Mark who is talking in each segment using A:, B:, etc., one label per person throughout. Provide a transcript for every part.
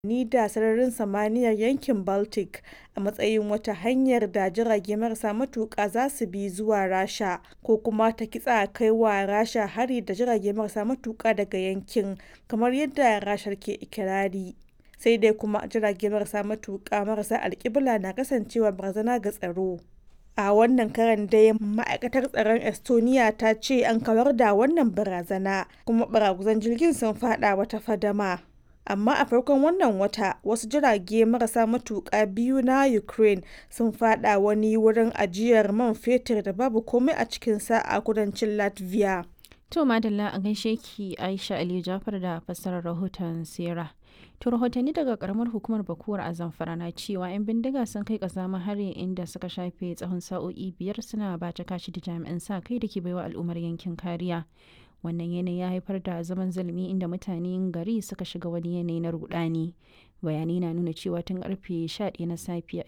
A: ni da sararin samaniyar yankin Baltic a matsayin wata hanyar da jirage marasa matuƙa za su bi zuwa Rasha ko kuma ta kitsa kai wa Rasha hari da jirage marasa matuƙa daga yankin, kamar yadda Rashar ke ikirari. Sai dai kuma jirage marasa matuƙa marasa alkibla na kasancewa barazana ga tsaro. A wannan karon dai ma'aikatar tsaron Estonia ta ce an kawar da wannan barazana kuma baraguzan jirgin sun fada wata fadama. Amma a farkon wannan wata wasu jirage marasa matuƙa biyu na Ukraine sun fada wani wurin ajiyar man fetur da babu komai a cikinsa a kudancin Latvia.
B: To madalla a gaishe ki Aisha Aliyu Jafar da fassarar rahoton Sera. To rahotanni daga karamar hukumar Bakuwar a Zamfara na cewa 'yan bindiga sun kai kazama hari inda suka shafe tsawon sa'o'i biyar suna bata kashi da jami'an sa kai da ke baiwa al'ummar yankin kariya. Wannan yanayi ya haifar da zaman zulumi inda mutanen gari suka shiga wani yanayi na rudani. Bayanai na nuna cewa tun karfe 11 na safiya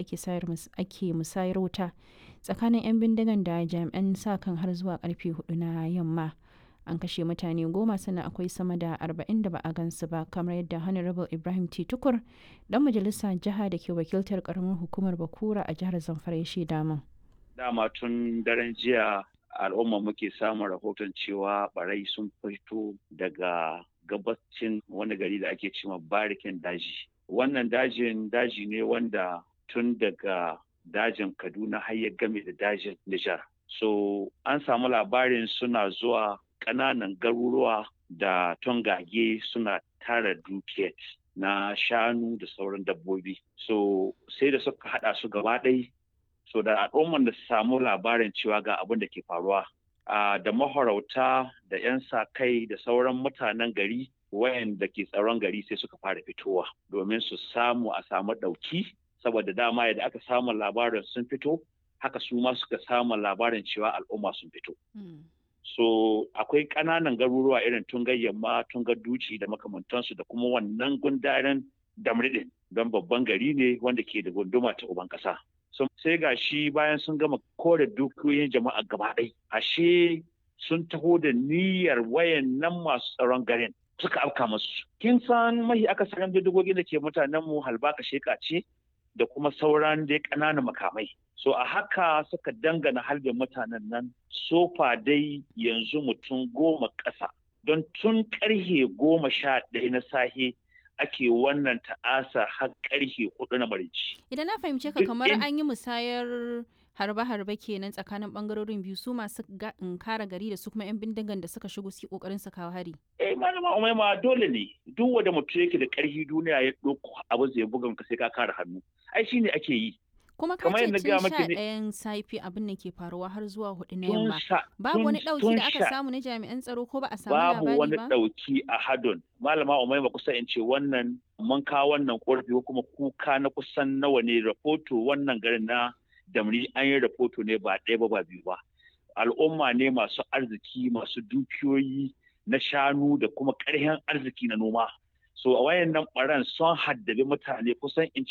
B: ake musayar wuta tsakanin 'yan bindigan da jami'an sa kan har zuwa karfe 4 na yamma. an kashe mutane goma sannan akwai sama da arba'in da ba a gansu ba kamar yadda honorable ibrahim t tukur dan majalisa jiha da ke wakiltar karamar hukumar bakura a jihar zamfara ya shaida min
C: dama tun daren jiya al'umma muke samun rahoton cewa barai sun fito daga gabacin wani gari da ake cewa barikin daji wannan dajin daji ne wanda tun daga dajin kaduna har ya game da dajin nijar so an samu labarin suna zuwa ƙananan garuruwa da tongage suna tara dukiyar na shanu da sauran dabbobi so sai da suka hada su gaba ɗai so da al'umman da su samu labarin cewa ga abin da ke faruwa da mahorauta da 'yan sa kai da sauran mutanen gari wayanda ke tsaron gari sai suka fara fitowa domin su samu a samu ɗauki saboda dama yadda aka samu labarin sun fito haka su ma suka samu labarin cewa al'umma sun fito. so akwai ƙananan garuruwa irin tungar yamma tungar duci da makamantansu da kuma wannan gundaren damridin don babban gari ne wanda ke da gunduma ta uban ƙasa so, sai ga shi bayan sun gama kore dukiyoyin jama'a gaba ɗai ashe sun taho da niyyar wayan nan masu tsaron garin suka afka masu kin san mahi akasarin bindigogin da ke mutanen mu halbaka sheka ce da kuma sauran dai ƙananan makamai so a haka suka dangana harbin mutanen nan sofa dai yanzu mutum goma ƙasa don tun ƙarhe goma sha ɗaya na sahe ake wannan ta'asa har ƙarhe hudu na marici.
B: Idan na fahimce ka kamar an yi musayar harbe-harbe kenan tsakanin bangarorin biyu su masu kara gari da su kuma 'yan bindigan da suka shigo su kokarin su kawo hari.
C: Eh malama umaima dole ne duk wanda mutum yake da ƙarfi duniya ya ɗauko abu zai buga ka sai ka kara hannu. Ai shine ake yi.
B: kuma ka ce tun sha ɗayan safi abin da ke faruwa har zuwa hudu na yamma babu wani ɗauki da aka samu na jami'an tsaro ko ba a samu labari ba
C: babu wani ɗauki a hadon malama umaima kusa in ce wannan mun kawo wannan korafi ko kuma kuka na kusan nawa ne rahoto wannan garin na damri an yi rahoto ne ba ɗaya ba ba biyu ba al'umma ne masu arziki masu dukiyoyi na shanu da kuma ƙarfin arziki na noma so a wayannan ɓaran sun haddabi mutane kusan in